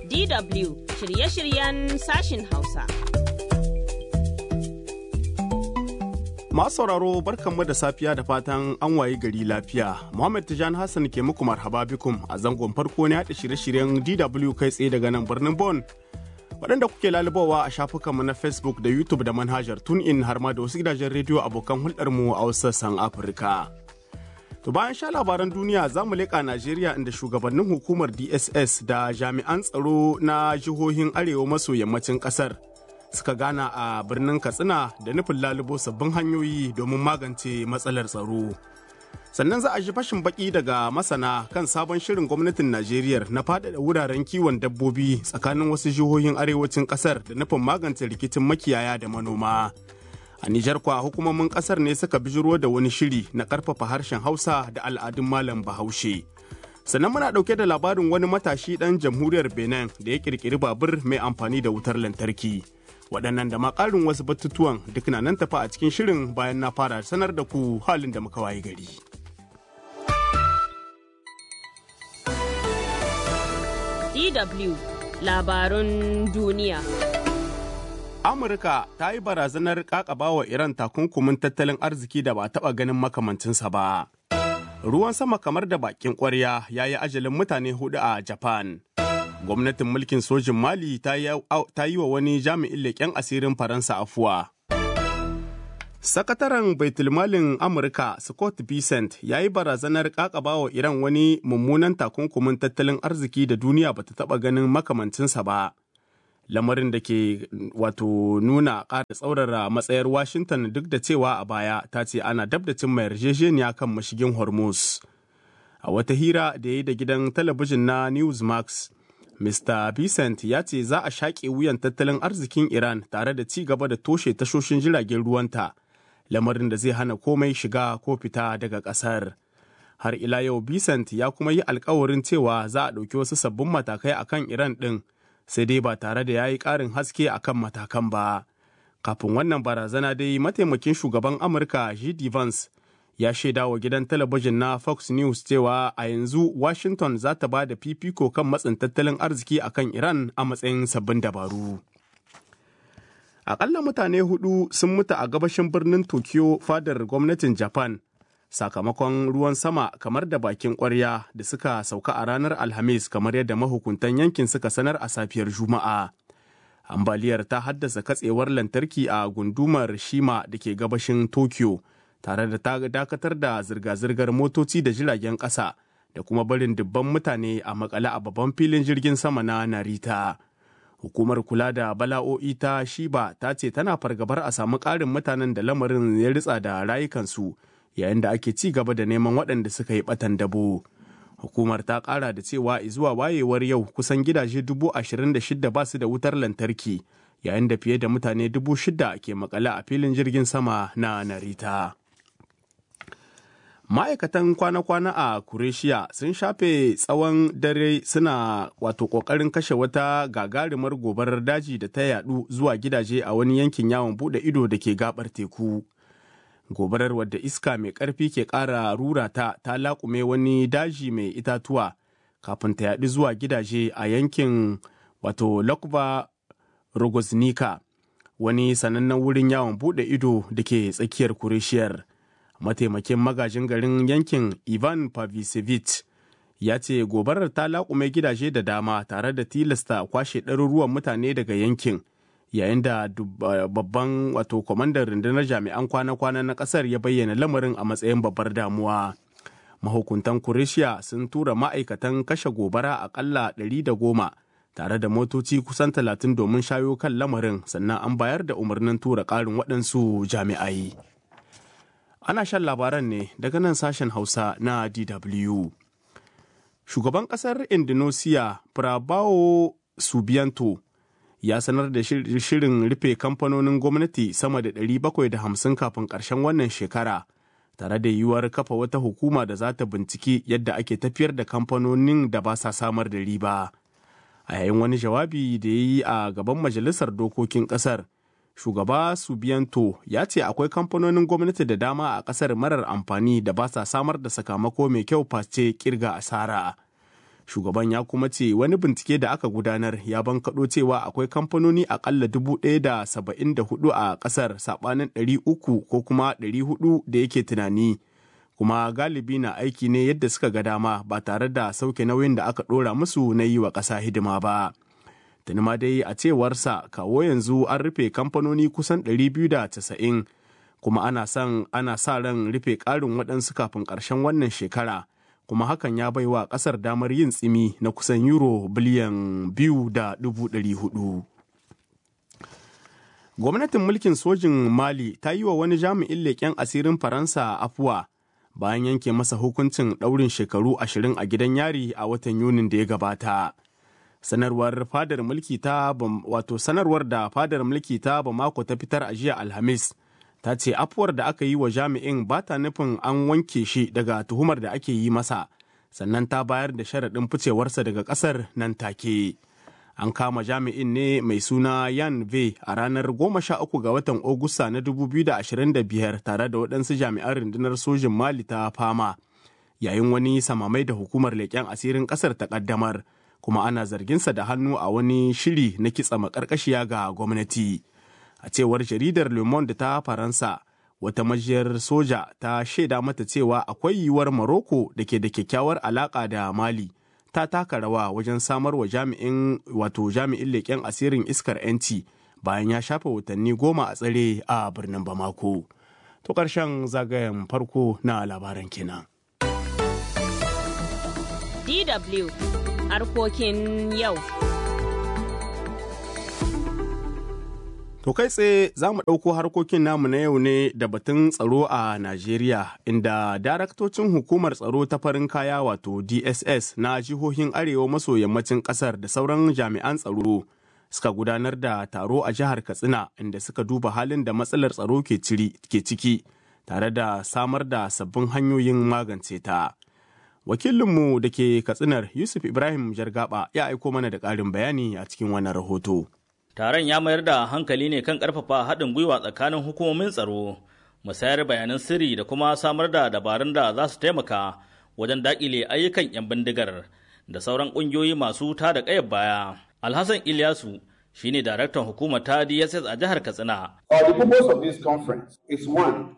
DW shirye-shiryen sashin Hausa. Masu sauraro barkanmu da safiya da fatan an waye gari lafiya. Muhammad Tijan Hassan ke muku marhaba bikum a zangon farko ne haɗa shirye-shiryen DW kai tsaye daga nan birnin Bon. Waɗanda kuke lalubawa a shafukanmu na Facebook da YouTube da manhajar TuneIn har ma da wasu gidajen rediyo abokan hulɗarmu a wasu sassan Afirka. To bayan sha labaran duniya za mu leƙa Najeriya inda shugabannin hukumar DSS da jami'an tsaro na jihohin arewa maso yammacin ƙasar suka gana a birnin Katsina da nufin lalubo sabbin hanyoyi domin magance matsalar tsaro. Sannan za a ji fashin baki daga masana kan sabon shirin gwamnatin Najeriya na faɗaɗa wuraren kiwon dabbobi tsakanin wasu jihohin arewacin ƙasar da nufin magance rikicin makiyaya da manoma. A Nijar kwa hukumomin kasar ne suka bijiro da wani shiri na karfafa harshen Hausa da al'adun Malam Bahaushe. Sannan muna ɗauke da labarin wani matashi ɗan jamhuriyar Benin da ya ƙirƙiri babur mai amfani da wutar lantarki. Waɗannan da ma ƙarin wasu batutuwan duk na nan tafa a cikin shirin bayan na fara sanar da ku halin da muka waye gari. DW labarun duniya. Amurka ta yi barazanar kakaba wa Iran takunkumin tattalin arziki da ba taɓa ganin makamancinsa ba. Ruwan sama kamar da bakin ƙwarya ya yi ajalin mutane hudu a Japan. Gwamnatin mulkin sojin Mali ta yi wa wani jami'in leƙen asirin Faransa afuwa. Sakataren Baitulmalin Amurka Scott Bessent ya yi barazanar kakaba wa Iran wani mummunan takunkumin tattalin arziki da duniya bata taɓa ganin makamancinsa ba. lamarin da ke wato nuna ƙara tsaurara matsayar washington duk da cewa a baya ta ce ana dab da cimma yarjejeniya kan mashigin hormuz a wata hira da ya yi da gidan talabijin na newsmax mr Vincent ya ce za a shaƙe wuyan tattalin arzikin iran tare da ci gaba da toshe tashoshin jiragen ruwanta lamarin da zai hana komai shiga ko fita daga ƙasar har ila yau Vincent ya kuma yi alkawarin cewa za a ɗauki wasu sabbin matakai akan iran ɗin sai dai ba tare da ya yi ƙarin haske a kan matakan ba. Kafin wannan barazana dai mataimakin shugaban Amurka J.D. Vance ya shaida wa gidan talabijin na Fox News cewa a yanzu Washington za ta ba da fifiko kan matsin tattalin arziki a kan Iran a matsayin sabbin dabaru. Aƙalla mutane hudu sun mutu a gabashin birnin Tokyo fadar gwamnatin Japan. sakamakon ruwan sama kamar da bakin kwarya da suka sauka a ranar alhamis kamar yadda mahukuntan yankin suka sanar a safiyar juma'a ambaliyar ta haddasa katsewar lantarki a gundumar shima da ke gabashin tokyo tare da ta dakatar da zirga-zirgar motoci da jiragen ƙasa da kuma barin dubban mutane a makale a babban filin jirgin sama na narita hukumar kula da bala'o'i ta shiba ta ce tana fargabar a samu ƙarin mutanen da lamarin ya ritsa da rayukansu yayin da ake ci gaba da neman waɗanda suka yi ɓatan dabo. Hukumar ta ƙara da cewa zuwa wayewar yau kusan gidaje dubu ashirin da shida ba su da wutar lantarki yayin da fiye da mutane dubu shida ke makale a filin jirgin sama na Narita. Ma'aikatan kwana-kwana a Kureshiya sun shafe tsawon dare suna wato ƙoƙarin kashe wata gagarumar gobarar daji da ta yaɗu zuwa gidaje a wani yankin yawon buɗe ido da ke gabar teku. gobarar wadda iska mai ƙarfi ke ƙara rura ta ta laƙume wani daji mai itatuwa kafin ta yaɗu zuwa gidaje a yankin wato lokva rogoznika wani sanannen wurin yawon buɗe ido da ke tsakiyar kurishiyar mataimakin magajin garin yankin ivan pavisevich ya ce gobarar ta laƙume gidaje da dama tare da tilasta kwashe ɗaruruwan mutane daga yankin yayin da babban wato kwamandan rundunar jami'an kwana-kwana na kasar ya bayyana lamarin a matsayin babbar damuwa mahukuntan kurishiya sun tura ma'aikatan kashe gobara akalla goma tare da motoci kusan talatin domin shayo kan lamarin sannan an bayar da umarnin tura ƙarin waɗansu jami'ai ana shan labaran ne daga nan sashen hausa na dw shugaban ƙasar indonesia prabowo subianto ya sanar da shirin rufe kamfanonin gwamnati sama da 750 kafin ƙarshen wannan shekara tare da yiwuwar kafa wata hukuma da za ta binciki yadda ake tafiyar da kamfanonin da ba sa samar da riba a yayin wani jawabi da ya yi a gaban majalisar dokokin ƙasar shugaba subianto ya ce akwai kamfanonin gwamnati da dama a ƙasar marar amfani da ba sa samar da sakamako mai kyau face kirga asara Shugaban ya kuma ce wani bincike da aka gudanar ya bankaɗo cewa akwai kamfanoni akalla dubu ɗaya da saba'in da hudu a ƙasar saɓanin ɗari uku ko kuma ɗari hudu da yake tunani. Kuma galibi na aiki ne yadda suka ga dama ba tare da sauke nauyin da aka ɗora musu na yi wa ƙasa hidima ba. Tuni ma dai a cewarsa kawo yanzu an rufe kamfanoni kusan 290 kuma ana son ana sa ran rufe ƙarin waɗansu kafin ƙarshen wannan shekara kuma hakan ya bai wa ƙasar damar yin tsimi na kusan euro biliyan biyu da dubu ɗari hudu. Gwamnatin mulkin sojin Mali ta yi wa wani jami'in leƙen asirin Faransa afuwa bayan yanke masa hukuncin ɗaurin shekaru ashirin a gidan yari a watan Yunin da ya gabata. sanarwar fadar mulki ta wato sanarwar da fadar mulki ta bamako ta fitar a jiya alhamis ta ce afuwar da aka yi wa jami'in ba ta nufin an wanke shi daga tuhumar da ake yi masa sannan ta bayar da sharaɗin ficewarsa daga ƙasar nan take an kama jami'in ne mai suna yan ve a ranar 13 ga watan Ogusta na 2025 tare da waɗansu jami'an rundunar sojin mali ta fama yayin wani samamai da hukumar leƙen asirin ƙasar ta ƙaddamar kuma ana zarginsa da hannu a wani shiri na kitsa makarkashiya ga gwamnati a cewar jaridar le monde ta faransa wata majiyar soja ta shaida mata cewa akwai yiwuwar maroko da ke da kyakkyawar alaka da mali ta taka rawa wajen samar wa jami'in wato jami'in leƙen asirin iskar 'yanci bayan ya shafe watanni goma a tsare a birnin bamako to ƙarshen zagayen farko na labaran kenan DW harkokin yau. To kai tsaye za mu ɗauko harkokin namu na yau ne da batun tsaro a Najeriya inda daraktocin hukumar tsaro ta farin kaya wato DSS na jihohin arewa maso yammacin ƙasar da sauran jami'an tsaro suka gudanar da taro a jihar Katsina inda suka duba halin da matsalar tsaro ke ciki tare da samar da sabbin hanyoyin magance ta. wakilinmu da ke katsinar yusuf ibrahim jargaba ya aiko mana da ƙarin bayani a cikin wannan rahoto taron ya mayar da hankali ne kan ƙarfafa haɗin gwiwa tsakanin hukumomin tsaro musayar bayanan sirri da kuma samar da dabarun da za su taimaka wajen daƙile ayyukan 'yan bindigar da sauran ƙungiyoyi masu ta da ƙayar baya alhassan ilyasu shine daraktan hukumar ta dss a jihar katsina the purpose of this conference is one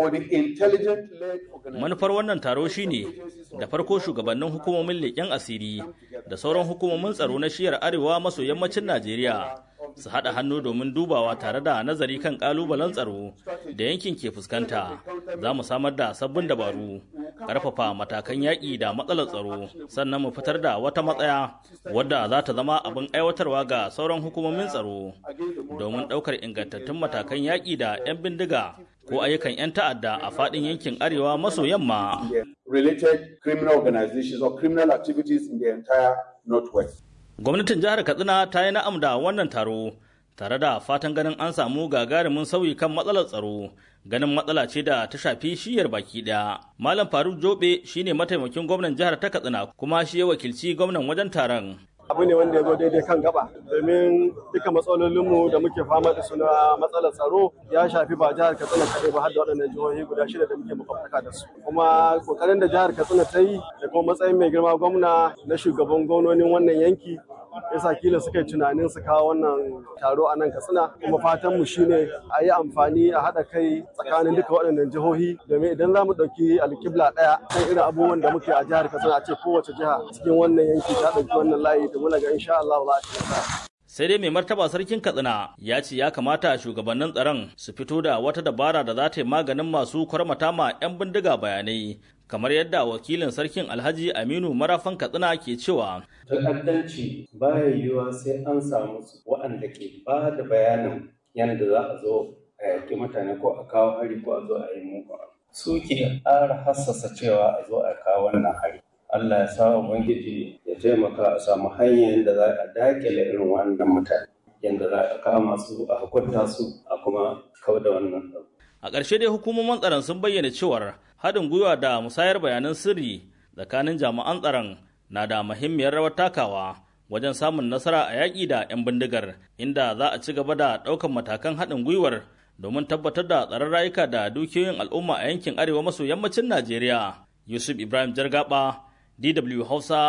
Manufar wannan taro shine da farko shugabannin hukumomin leƙen asiri da sauran hukumomin tsaro na shiyar arewa maso yammacin Najeriya su haɗa hannu domin dubawa tare da nazari kan ƙalubalen tsaro da yankin ke fuskanta. Za mu samar da sabbin dabaru, ƙarfafa matakan yaƙi da matsalar tsaro, sannan mu fitar da wata matsaya wadda za ta zama abin aiwatarwa ga sauran hukumomin tsaro domin ɗaukar ingantattun matakan yaƙi da 'yan bindiga ko ayyukan 'yan ta'adda a faɗin yankin arewa maso yamma. Related criminal organizations or criminal activities in the entire northwest. Gwamnatin jihar Katsina ta yi na'am da wannan taro tare da fatan ganin an samu gagarumin sauyi kan matsalar tsaro ganin matsala ce da ta shafi shiyar baki ɗaya. Malam Faruk Jobe shine mataimakin gwamnan jihar ta Katsina kuma shi ya wakilci gwamnan wajen taron. abu ne wanda ya zo daidai kan gaba domin duka matsalolinmu da muke fama da su na matsalar tsaro ya shafi ba jihar katsina kaɗai ba har da waɗannan jihohi guda shida da muke makwabtaka da su kuma kokarin da jihar katsina ta yi da kuma matsayin mai girma gwamna na shugaban gwamnonin wannan yanki yasa kila suka yi tunanin su kawo wannan taro a nan katsina kuma fatan mu shine a yi amfani a haɗa kai tsakanin duka waɗannan jihohi domin idan za mu ɗauki alƙibla ɗaya kan irin abubuwan da muke a jihar katsina a ce kowace jiha cikin wannan yanki ta ɗauki wannan layi da muna ga insha Allah za a ci sai dai mai martaba sarkin katsina ya ce ya kamata shugabannin tsaron su fito da wata dabara da za ta yi maganin masu kwarmata ma 'yan bindiga bayanai kamar yadda wakilin sarkin alhaji aminu marafan katsina ke cewa ta'addanci baya yiwuwa sai an samu waɗanda ke ba da bayanin yadda za a zo a yaƙi mutane ko a kawo hari ko a zo a yi muku su ke ƙara hassasa cewa a zo a kawo wannan hari Allah ya sa Ubangiji ya taimaka a samu hanyar da za a dakile irin wannan mutane yadda za a kama su a hukunta su a kuma kau da wannan a ƙarshe dai hukumomin tsaron sun bayyana cewar haɗin gwiwa da musayar bayanan sirri tsakanin jami'an tsaron na da muhimmiyar rawar takawa wajen samun nasara a yaƙi da 'yan bindigar inda za a ci gaba da ɗaukan matakan haɗin gwiwar domin tabbatar da tsaron rayuka da dukiyoyin al'umma a yankin arewa maso yammacin Najeriya. Yusuf Ibrahim Jargaba, DW Hausa,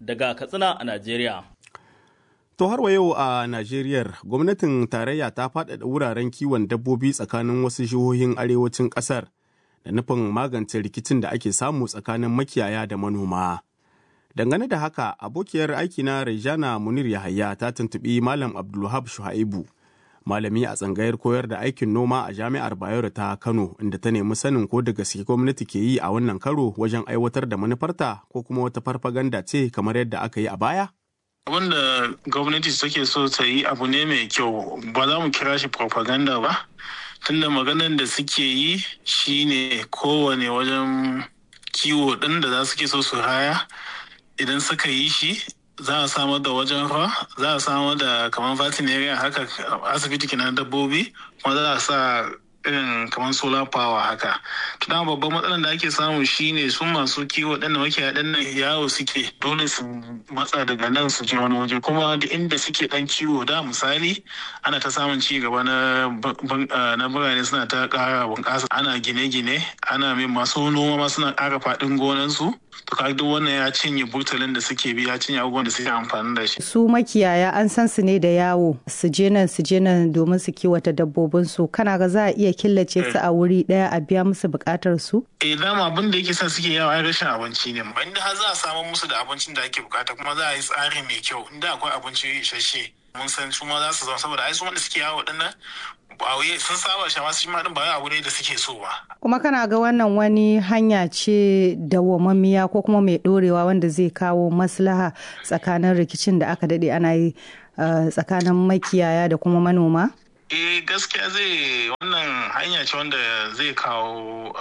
daga Katsina a Najeriya. To har wa yau a Najeriya gwamnatin tarayya ta faɗaɗa wuraren kiwon dabbobi tsakanin wasu jihohin arewacin ƙasar da nufin magance rikicin da ake samu tsakanin makiyaya da manoma. Dangane da haka abokiyar aikina Rejana Munir Yahaya ta tuntuɓi Malam Abdulwahab Shuhaibu, malami a tsangayar koyar da aikin noma a Jami'ar Bayero ta Kano inda ta nemi sanin ko da gaske gwamnati ke yi a wannan karo wajen aiwatar da manufarta ko kuma wata farfaganda ce kamar yadda aka yi a baya? wanda gwamnati take so ta yi abu ne mai kyau ba za mu kira shi propaganda ba tunda maganar da suke yi shine kowane wajen kiwo ɗin da za su ke so su haya idan suka yi shi za a samar da wajen ruwa za a samar da kamar veterinarian haka asibiti kenan dabbobi kuma za a sa irin kamar solar power haka to dama babban matsalar da ake samu shine su masu kiwo ɗan da makiya ɗan nan yawo suke dole su matsa daga nan su je wani waje kuma da inda suke ɗan kiwo da misali ana ta samun ci gaba na na birane suna ta ƙara bunƙasa ana gine-gine ana mai masu noma ma suna ƙara faɗin gonansu to kaga duk wannan ya cinye burtalin da suke bi ya cinye abubuwan da suke amfani da shi su makiyaya an san su ne da yawo su je nan su je nan domin su kiwata dabbobin su kana ga za a iya killace su a wuri daya a biya musu bukatar su eh dama abin da yake sa suke yawa ai rashin abinci ne inda har za a samu musu da abincin da ake bukata kuma za a yi tsari mai kyau inda akwai abinci isasshe mun san su ma za su zama saboda ai su wanda suke yawo dinnan ba wai sun saba shi ma su ma din ba wai abu ne da suke so ba kuma kana ga wannan wani hanya ce dawwamammiya ko kuma mai dorewa wanda zai kawo maslaha tsakanin rikicin da aka dade ana yi tsakanin makiyaya da kuma manoma eh gaskiya zai wannan hanya ce wanda zai kawo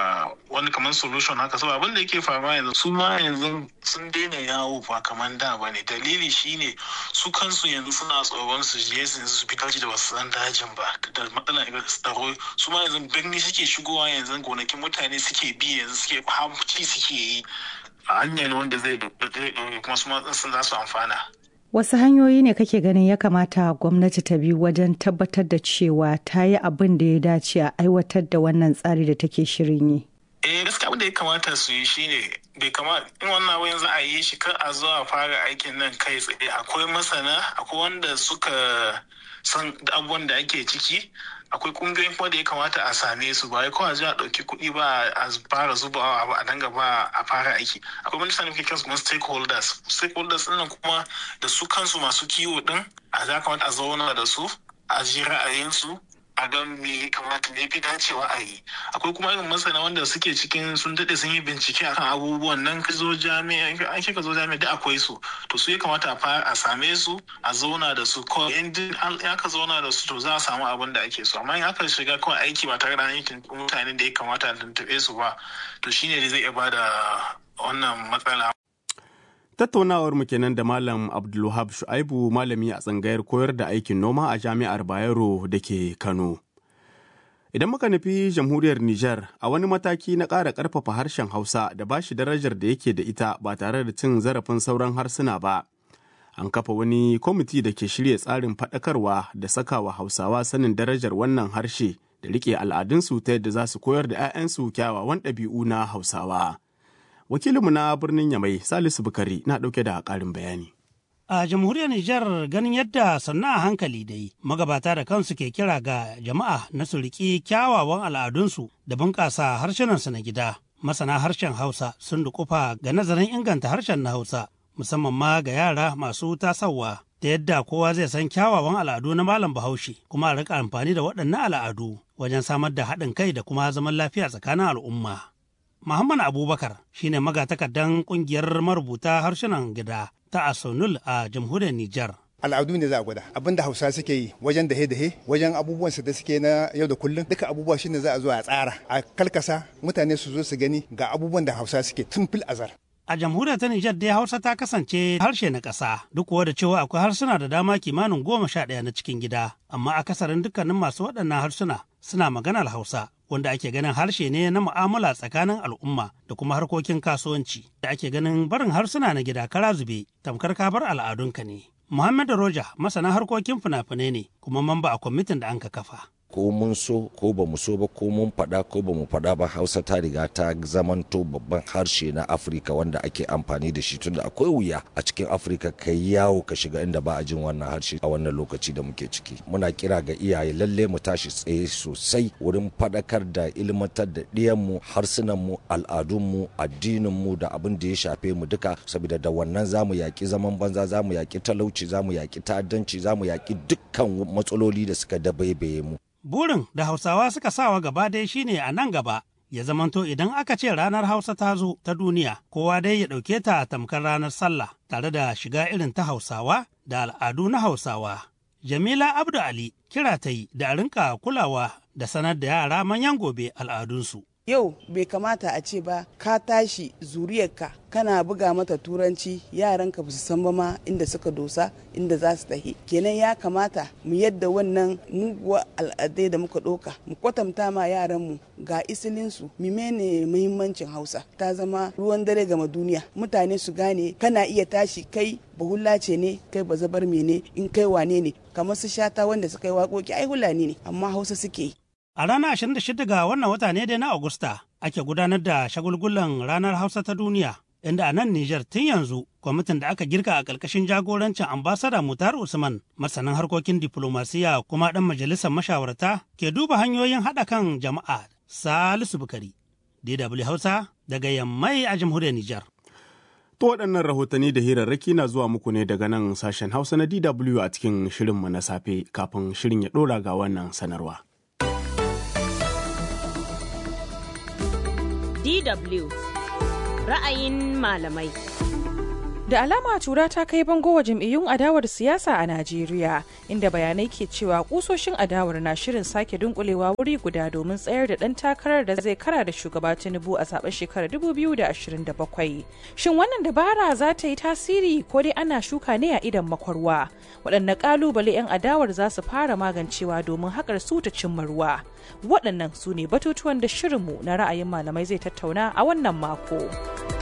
wani kamar solution haka saboda abin da yake faruwa yanzu su ma yanzu sun daina yawo ba kamar da ba ne dalili shine su kansu yanzu suna tsoron su je su fita da basu san dajin ba da matsalar tsaro su ma yanzu birni suke shigowa yanzu gonakin mutane suke bi yanzu suke hamci suke yi a hanyar wanda zai kuma su ma sun za su amfana Wasu hanyoyi ne kake ganin ya kamata gwamnati ta bi wajen tabbatar da cewa ta yi abin da ya dace a aiwatar da wannan tsari da take shirin yi? Eh gaskiya abin da ya kamata su yi shine bai kamata in wannan abin za a yi shi kar a zo a fara aikin nan kai tsaye akwai masana akwai wanda suka san abubuwan da ake ciki akwai kungiyoyin kuma da ya kamata a same su ba kawai a ɗauki kuɗi ba a fara zubawa ba a danga ba a fara aiki akwai wani sanin kai kansu kuma stakeholders stakeholders ɗin kuma da su kansu masu kiwo ɗin a za kamata a zauna da su a ji ra'ayinsu a ga me kamata ne fi dacewa a yi akwai kuma irin masana wanda suke cikin sun daɗe sun yi bincike akan abubuwan nan ka zo jami'a an ka zo jami'a da akwai su to su ya kamata a same su a zauna da su ko in ya ka zauna da su to za a samu abin da ake so amma in aka shiga kawai aiki ba tare da an yi mutanen da ya kamata a tuntuɓe su ba to shine da zai iya bada wannan matsala Tattaunawar mu kenan da Malam Abdulwahab Shu'aibu malami a tsangayar koyar da aikin noma a Jami'ar Bayero da ke Kano. Idan muka nufi jamhuriyar Nijar a wani mataki na ƙara ƙarfafa harshen Hausa da ba shi darajar da yake da ita ba tare da cin zarafin sauran harsuna ba. An kafa wani kwamiti da ke shirya tsarin faɗakarwa da sakawa Hausawa sanin darajar wannan harshe da riƙe al'adunsu ta yadda za su koyar da 'ya'yansu kyawawan ɗabi'u na Hausawa. wakilinmu na birnin yamai salisu bukari na ɗauke da ƙarin bayani a jamhuriyar Nijar ganin yadda sannu a hankali dai magabata da kansu ke kira ga jama'a na su riƙi kyawawan al'adunsu da bunƙasa harshenansu na gida masana harshen hausa sun dukufa ga nazarin inganta harshen na hausa musamman ma ga yara masu tasawa da yadda kowa zai san kyawawan al'adu na malam bahaushe kuma a rika amfani da waɗannan al'adu wajen samar da haɗin kai da kuma zaman lafiya tsakanin al'umma Muhammad Abubakar shine magatakardan kungiyar marubuta harsunan gida ta Asonul a jamhuriyar Nijar. al'adu ne za a gwada abin da hausa suke yi wajen dahe dahe wajen abubuwan su da suke na yau da kullum duka abubuwa shine za a zo a tsara a kalkasa mutane su zo su gani ga abubuwan da hausa suke tun fil azar A jamhuriyar ta Nijar dai Hausa ta kasance harshe na ƙasa duk kuwa da cewa akwai harsuna da dama kimanin goma sha ɗaya na cikin gida amma akasarin dukkanin masu waɗannan harsuna suna maganar Hausa wanda ake ganin harshe ne na mu'amala tsakanin al'umma da kuma harkokin kasuwanci da ake ganin barin harsuna na gida kara zube tamkar ka bar al'adunka ne. Muhammad Roja masana harkokin fina-finai ne kuma mamba a kwamitin da an ka kafa. ko mun so ko ba mu so ba ko mun faɗa ko ba mu faɗa ba hausa ta riga ta zamanto babban harshe na afirka wanda ake amfani da shi tunda akwai wuya a cikin afirka kai yawo ka shiga inda ba a jin wannan harshe a wannan lokaci da muke ciki muna kira ga iyaye lalle mu tashi tsaye sosai wurin faɗakar da ilmantar da ɗiyanmu harsunanmu al'adunmu addininmu da abin da ya shafe mu duka saboda da wannan zamu yaƙi zaman banza zamu yaƙi talauci zamu yaƙi ta'addanci zamu yaƙi dukkan matsaloli da suka dabaibaye mu Burin da Hausawa suka sawa gaba dai shine a nan gaba ya zamanto idan aka ce ranar Hausa ta zo ta duniya kowa dai ya ɗauke ta tamkar ranar sallah tare da shiga irin ta Hausawa da al'adu na Hausawa. Jamila Abdu Ali kira ta yi da a rinka kulawa da sanar da yara manyan gobe al'adunsu. Yau bai kamata a ce ba ka tashi zuriyarka kana buga mata turanci yaranka ba su san ba ma inda suka dosa inda za su tahi kenan ya kamata mu yadda wannan muguwa al'adai da muka ɗoka mu kwatanta ma yaranmu ga isilinsu mimene muhimmancin hausa ta zama ruwan dare gama duniya mutane su gane kana iya tashi kai bahulla ce ne kai ba zabar mene in kai wane ne kamar su shata wanda suka yi waƙoƙi ai hulani ne amma hausa suke yi A ranar 26 ga wannan wata ne dai na Agusta ake gudanar da shagulgulan ranar Hausa ta duniya, inda a nan Nijar tun yanzu kwamitin da aka girka a ƙarƙashin jagorancin ambasada Mutar Usman, masanin harkokin diplomasiya kuma ɗan majalisar mashawarta ke duba hanyoyin haɗa kan jama'a Salisu Bukari, DW Hausa daga Yammai a jamhuriyar Nijar. To waɗannan rahotanni da hirarraki na zuwa muku ne daga nan sashen Hausa na DW a cikin shirinmu na safe kafin shirin ya ɗora ga wannan sanarwa. DW ra'ayin malamai. Da alama tura ta kai bango wa jam'iyyun adawar siyasa a Najeriya, inda bayanai ke cewa kusoshin adawar na shirin sake dunkulewa wuri guda domin tsayar da ɗan takarar da zai kara da shugaba Tinubu a zaben shekarar 2027. Shin wannan dabara za ta yi tasiri ko dai ana shuka ne a idan makwarwa? Waɗanne ƙalubale 'yan adawar za su fara magancewa domin haƙar su ta cimma ruwa? Waɗannan su ne batutuwan da shirinmu na ra'ayin malamai zai tattauna a wannan mako.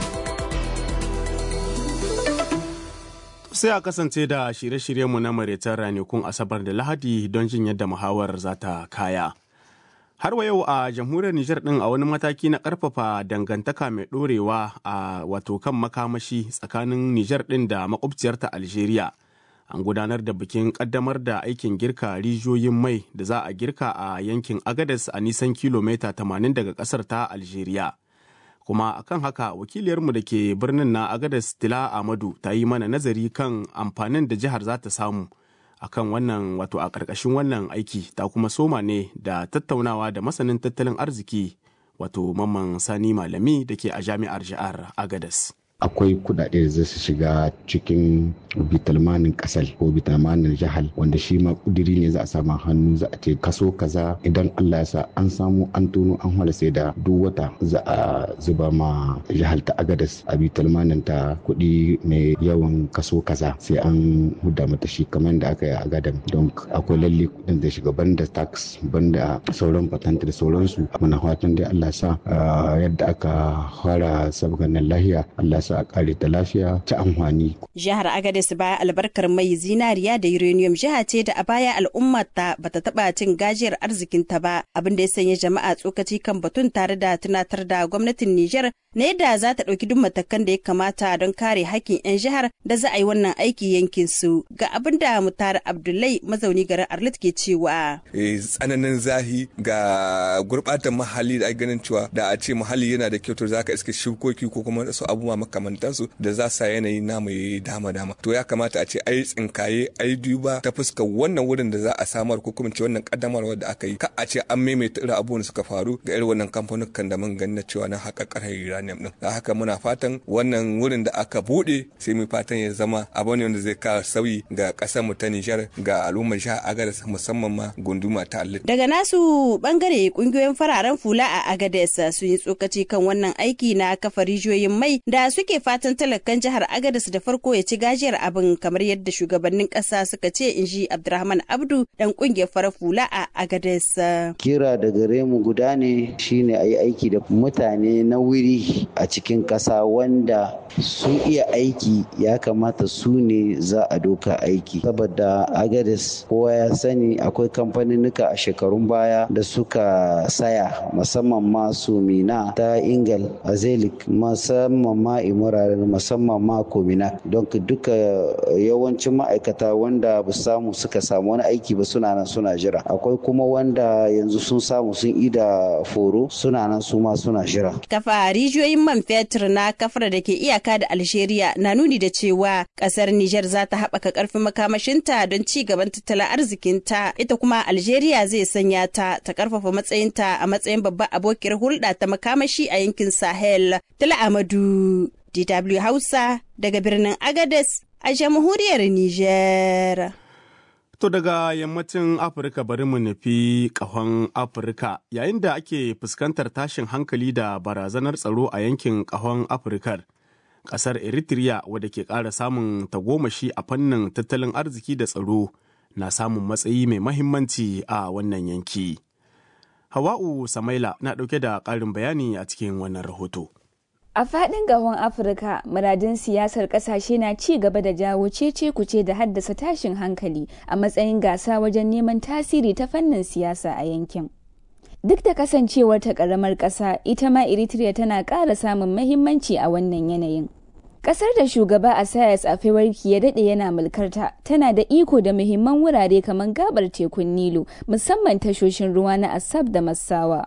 sai a kasance da shirye-shiryenmu na maraitar ranakun asabar da lahadi don jin yadda muhawar za ta kaya har wa yau a jamhuriyar nijar din a wani mataki na karfafa dangantaka mai dorewa a wato kan makamashi tsakanin nijar din da makwabciyarta algeria an gudanar da bikin kaddamar da aikin girka rijiyoyin mai da za a girka a yankin agadas a nisan kilomita 80 daga kasar ta algeria kuma akan haka wakiliyarmu da ke birnin na agadas tila amadu ta yi mana nazari kan amfanin da jihar za ta samu akan wannan wato a ƙarƙashin wannan aiki ta kuma soma ne da tattaunawa da masanin tattalin arziki wato mamman sani malami da ke a jami'ar jihar agadas akwai kudade da zai shiga cikin bitalmanin kasar ko bitalmanin jihar wanda shi ma kudiri ne za a samu hannu za a ce kaso kaza idan Allah ya sa an samu an tono an hala sai da duk wata za a zuba ma jihar ta agadas a bitalmanin ta kudi mai yawan kaso kaza sai an huda mata shi kamar da aka yi a gadan don akwai lalle kudin da shiga banda tax banda sauran patent da sauransu muna fatan dai Allah sa yadda aka fara sabgan lahiya Allah sa a kare ta lafiya ta amfani. Jihar Agadez baya albarkar mai zinariya da uranium jiha ce da a baya al'ummar ta bata taba cin gajiyar arzikin ta ba abin da ya sanya jama'a tsokaci kan batun tare da tunatar da gwamnatin Nijar na yadda za ta ɗauki duk matakan da ya kamata don kare hakkin 'yan jihar da za a yi wannan aiki yankin su ga abin da mutar Abdullahi mazauni garin Arlit ke cewa. Tsananin zahi ga gurɓatan muhalli da ganin cewa da a ce muhalli yana da kyau to za ka iske shukoki ko kuma wasu abubuwa makamantansu da za sa yanayi namu ya dama dama to ya kamata a ce ai tsinkaye ai duba ta fuskar wannan wurin da za a samar ko kuma ce wannan kaddamarwar da aka yi ka a ce an maimaita irin abubuwan da suka faru ga irin wannan kamfanukan da mun gani na cewa na haka karhar uranium din da haka muna fatan wannan wurin da aka bude sai mu fatan ya zama abu ne wanda zai kawo sauyi ga kasar mu ta Nijar ga al'ummar jihar Agadez musamman ma gunduma ta Allah daga nasu bangare kungiyoyin fararen fula a Agadez sun yi tsokaci kan wannan aiki na kafa rijiyoyin mai da suke suke fatan talakan jihar Agadez da farko ya ci gajiyar abin kamar yadda shugabannin ƙasa suka ce in ji Abdurrahman Abdu dan ƙungiyar farar hula a Agadez. Kira da gare mu guda ne shine a yi aiki da mutane na wuri a cikin ƙasa wanda sun iya aiki ya kamata su ne za a doka aiki saboda Agadez kowa ya sani akwai kamfaninnika a shekarun baya da suka saya musamman ma Sumina ta Ingal Azelik musamman ma Imuraren musamman ma Komina don duka yawancin ma'aikata wanda ba samu suka samu wani aiki ba suna nan suna jira akwai kuma wanda yanzu sun samu sun ida foro suna nan su ma suna jira kafa rijiyoyin man fetur na kafar da ke iyaka da Algeria na nuni da cewa kasar Nijar za ta haɓaka ƙarfin makamashinta don ci gaban tattalin arzikinta ita kuma Algeria zai sanya ta ta ƙarfafa matsayinta a matsayin babbar abokiyar hulɗa ta makamashi a yankin Sahel. Tala Amadu, DW Hausa daga birnin Agades a jamhuriyar Nijar. To daga yammacin Afirka bari mu nufi ƙahon Afirka yayin da ake fuskantar tashin hankali da barazanar tsaro a yankin ƙahon Afirkar. Ƙasar Eritrea wadda ke ƙara samun tagomashi a fannin tattalin arziki da tsaro na samun matsayi mai mahimmanci a wannan yanki. Hawa'u Samaila na ɗauke da ƙarin bayani a cikin wannan rahoto. A faɗin gahon Afirka, muradin siyasar ƙasashe na ci gaba da jawo cece kuce da haddasa tashin hankali a matsayin gasa wajen neman tasiri ta fannin siyasa a yankin. Duk da kasancewar ta ƙaramar ƙasa, ita ma Eritrea tana ƙara samun mahimmanci a wannan yanayin. Ƙasar da shugaba Asayas Afewarki ya daɗe yana mulkarta tana da iko da muhimman wurare kamar gabar tekun Nilu, musamman tashoshin ruwa na Asab da Massawa.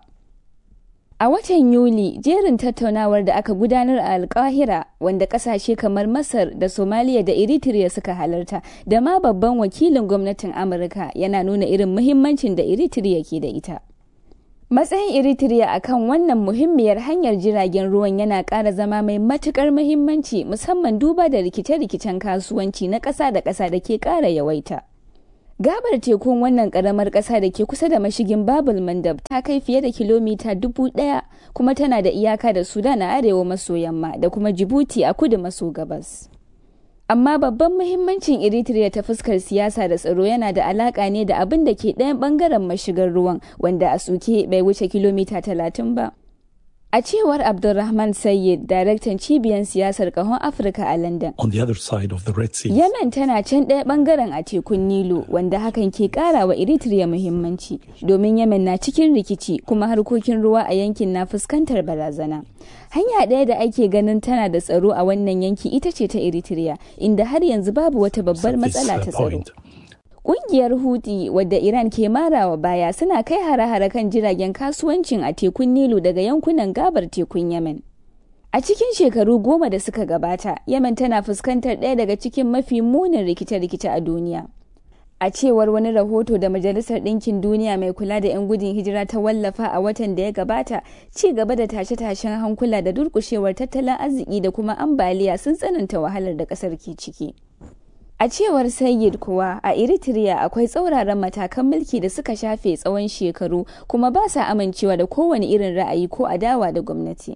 A watan Yuli, jerin tattaunawar da aka gudanar a Alkahira wanda kasashe kamar Masar da Somaliya da Eritrea suka halarta da ma babban wakilin gwamnatin Amurka yana nuna irin muhimmancin da Eritrea ke da ita. Matsayin Eritrea a kan wannan muhimmiyar hanyar jiragen ruwan yana ƙara zama mai matuƙar muhimmanci musamman duba da rikice-rikicen kasuwanci na ƙasa da ƙasa da ke ƙara yawaita. Gabar tekun wannan karamar ƙasa da ke kusa da mashigin Babul Mandab ta kai fiye da kilomita dubu ɗaya kuma tana da iyaka da Sudan a arewa maso yamma da kuma Djibouti a kudu maso gabas. Amma babban muhimmancin Eritrea ta fuskar siyasa da tsaro yana da alaƙa ne da abin da ke ɗayan ɓangaren mashigar ruwan wanda a suke bai wuce kilomita talatin ba. A cewar Abdulrahman Sayyid, daraktan cibiyar siyasar kahon Afirka a London. On the other side of the Red Sea. Yemen tana can ɗaya ɓangaren a tekun Nilu, wanda hakan ke ƙara wa Eritrea muhimmanci, domin Yemen na cikin rikici kuma harkokin ruwa a yankin na fuskantar barazana. Hanya ɗaya da ake ganin tana da tsaro a wannan yanki ita ce ta Eritrea, inda har yanzu babu wata babbar matsala ta tsaro. Ƙungiyar Houthi wadda Iran ke marawa baya suna kai hare-hare kan jiragen kasuwancin a tekun Nilu daga yankunan gabar tekun Yemen. A cikin shekaru goma da suka gabata, Yemen tana fuskantar ɗaya daga cikin mafi munin rikice-rikice a duniya. A cewar wani rahoto da Majalisar Ɗinkin Duniya mai kula da 'yan gudun hijira ta wallafa a watan da ya gabata, ci gaba da tashe-tashen hankula da durƙushewar tattalin arziki da kuma ambaliya sun tsananta wahalar da ƙasar ke ciki. A cewar Sayyid kuwa a Eritrea akwai tsauraran matakan mulki da suka shafe tsawon shekaru kuma ba sa amincewa da kowane irin ra'ayi ko adawa da gwamnati.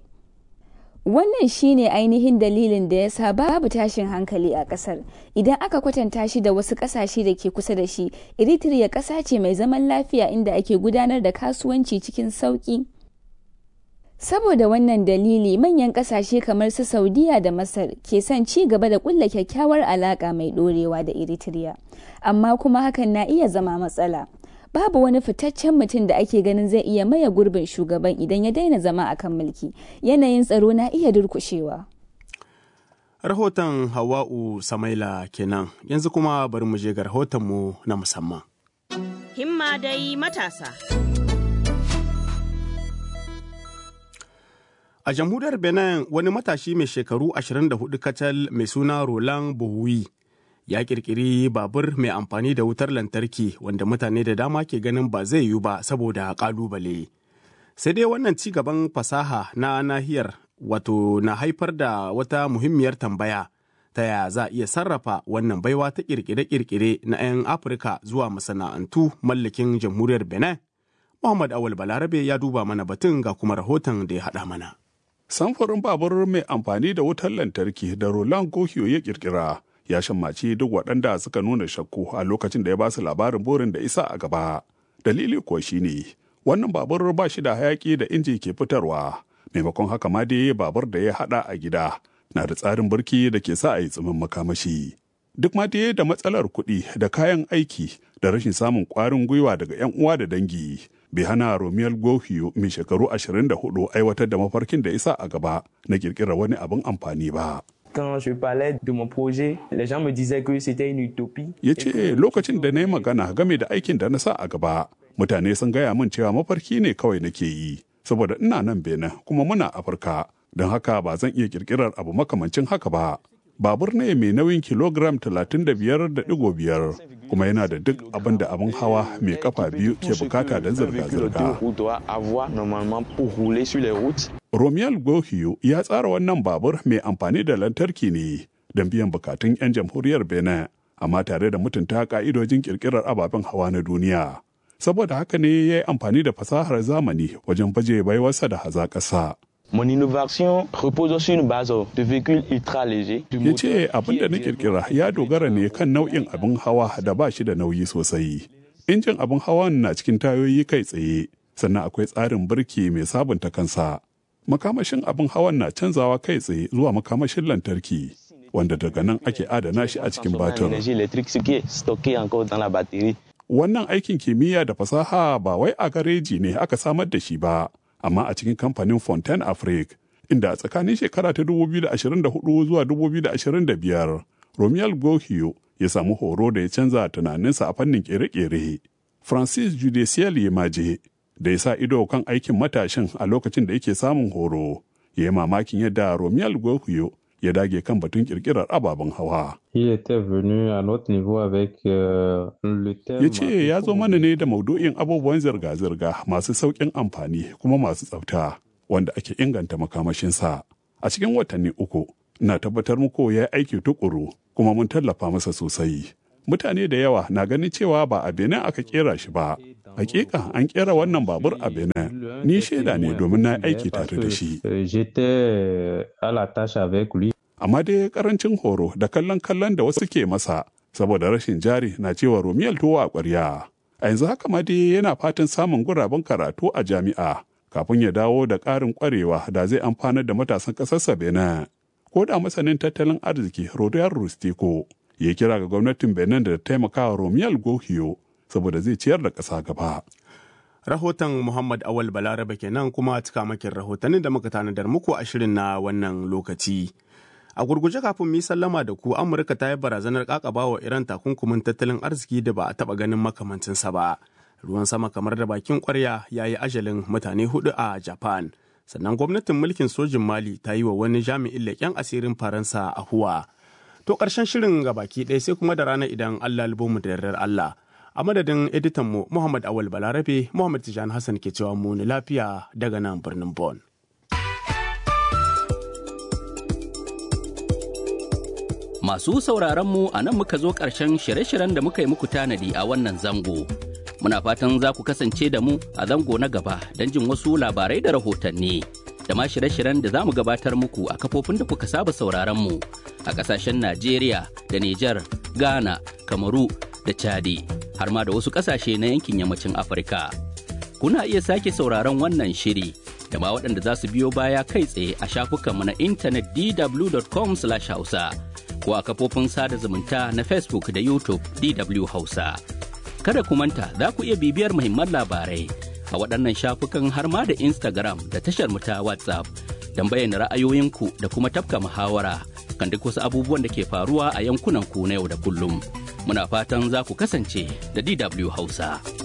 Wannan shine ainihin dalilin da ya sa babu tashin hankali a kasar. Idan aka kwatanta shi da wasu kasashe da ke kusa da shi, Eritrea ƙasa ce mai zaman lafiya inda ake gudanar da kasuwanci cikin sauƙi. Saboda wannan dalili manyan kasashe kamar su Saudiya da Masar ke son ci gaba da kulla kyakkyawar alaka mai dorewa da Eritrea. Amma kuma hakan na iya zama matsala. Babu wani fitaccen mutum da ake ganin zai iya maye gurbin shugaban idan ya daina zama a kan mulki. Yanayin tsaro na iya durkushewa. Rahoton Hawa'u Samaila kenan yanzu kuma bari mu je ga rahotonmu na musamman. Himma dai matasa. A jamhuriyar Benin wani matashi mai shekaru 24 kacal mai suna Roland Bohui ya kirkiri babur mai amfani da wutar lantarki wanda mutane da dama ke ganin ba zai yiwu ba saboda kalubale. Sai dai wannan ci gaban fasaha na nahiyar wato na haifar da wata muhimmiyar tambaya ta ya za a iya sarrafa wannan baiwa ta kirkire-kirkire na 'yan Afirka zuwa masana'antu mallakin jamhuriyar Benin. Muhammad Awal Balarabe ya duba mana batun ga kuma rahoton da ya haɗa mana. Samfurin babur mai amfani da wutar lantarki da Roland Gohio ya kirkira ya shammaci duk waɗanda suka nuna shakku a lokacin da ya ba su labarin burin da isa a gaba. Dalili kuwa shine wannan babur ba shi da hayaki da inji ke fitarwa maimakon haka ma dai babur da ya haɗa a gida na da tsarin birki da ke sa a yi tsimin makamashi. Duk ma dai da matsalar kuɗi da kayan aiki da rashin samun ƙwarin gwiwa daga 'yan uwa da dangi bai hana Romeo Gohio mai shekaru 24 aiwatar da mafarkin da isa a gaba na ƙirƙirar wani abin amfani ba. Quand je parlais de mon projet, les gens me disaient que c'était une utopie. Ya ce lokacin da na yi magana game da aikin da na sa a gaba, mutane sun gaya min cewa mafarki ne kawai nake yi, saboda ina nan Benin kuma muna Afirka, don haka ba zan iya kirkirar abu makamancin haka ba. Babur ne mai nauyin kilogram 35.5 kuma yana da duk abin da abin hawa mai kafa biyu ke bukata don zirga-zirga. Romiel Gohio ya tsara wannan babur mai amfani da lantarki ne don biyan bukatun 'yan jamhuriyar Benin, amma tare da mutunta ka'idojin kirkirar ababen hawa na duniya. Saboda haka ne ya yi amfani da fasahar zamani wajen baje baiwarsa da hazaƙasa. Mon innovation repose sur une base de véhicules ultra légers. Ya ce abin da na kirkira ya dogara ne kan nau'in abin hawa da ba shi da nauyi sosai. Injin abin hawan na cikin tayoyi kai tsaye, sannan akwai tsarin birki mai sabunta kansa. Makamashin abin hawan na canzawa kai tsaye zuwa makamashin lantarki, wanda daga nan ake adana shi a cikin batir. Wannan aikin kimiyya da fasaha ba wai a gareji ne aka samar da shi ba. amma a cikin kamfanin Fontaine Afrique, inda a tsakanin shekara ta 2024 zuwa 2025, Romuald Gohio ya samu horo da ya canza tunaninsa a fannin kere-kere. Francis Judicial Yemaje, da ya sa ido kan aikin matashin a lokacin da yake samun horo, ya yi mamakin yadda Romuald Gohio ya dage kan batun kirkirar ababen hawa. Ya ce ya zo mana ne da maudu'in abubuwan zirga-zirga masu sauƙin amfani kuma masu tsafta wanda ake inganta makamashinsa. A cikin watanni uku, na tabbatar muku ya yi aiki tukuru kuma mun tallafa masa sosai. Mutane da yawa na ganin cewa ba a Benin aka kera shi ba. Hakika an kera wannan babur a Benin. Ni shaida ne domin na aiki tare da shi. Amma dai karancin horo da kallon kallon da wasu ke masa saboda rashin jari na cewa Romiyal tuwo a ƙwarya. A yanzu haka ma dai yana fatan samun guraben karatu a jami'a kafin ya dawo da ƙarin ƙwarewa da zai amfanar da matasan ƙasarsa Benin. Ko da masanin tattalin arziki Rodiyar Rustiko ya kira ga gwamnatin Benin da taimakawa Romiyal Gohio saboda zai ciyar da ƙasa gaba. Rahoton Muhammad Awal Balarabe kenan kuma cikamakin rahotannin da muka tanadar muku a shirin na wannan lokaci. A gurguje kafin mu sallama da ku Amurka ta yi barazanar kakaba wa Iran takunkumin tattalin arziki da ba a taba ganin makamancinsa ba. Ruwan sama kamar da bakin kwarya ya yi ajalin mutane hudu a Japan. Sannan gwamnatin mulkin sojin Mali ta yi wa wani jami'in leƙen asirin Faransa a Huwa. To ƙarshen shirin ga baki ɗaya sai kuma da rana idan Allah mu da yardar Allah. A madadin editanmu Muhammad Awal Balarabe, Muhammad Tijani Hassan ke cewa mu lafiya daga nan birnin Bon. Masu sauraron mu a nan muka zo ƙarshen shirye-shiryen da muka yi muku tanadi a wannan zango. Muna fatan za ku kasance da mu a zango na gaba don jin wasu labarai da rahotanni. Da ma shirye-shiryen da za mu gabatar muku a kafofin da kuka saba sauraron mu a ƙasashen Najeriya da Nijar, Ghana, Kamaru da Chadi, har ma da wasu ƙasashe na yankin yammacin Afirka. Kuna iya sake sauraron wannan shiri da ma waɗanda za su biyo baya kai tsaye a shafukanmu na intanet dw.com/hausa. ko a kafofin sada zumunta na Facebook da YouTube DW Hausa. Kada ku manta za ku iya bibiyar muhimman labarai a waɗannan shafukan har ma da Instagram da tashar mu ta WhatsApp don bayyana ra'ayoyinku da kuma tafka muhawara kan duk wasu abubuwan da ke faruwa a yankunan ku na yau da kullum. Muna fatan za ku kasance da DW Hausa.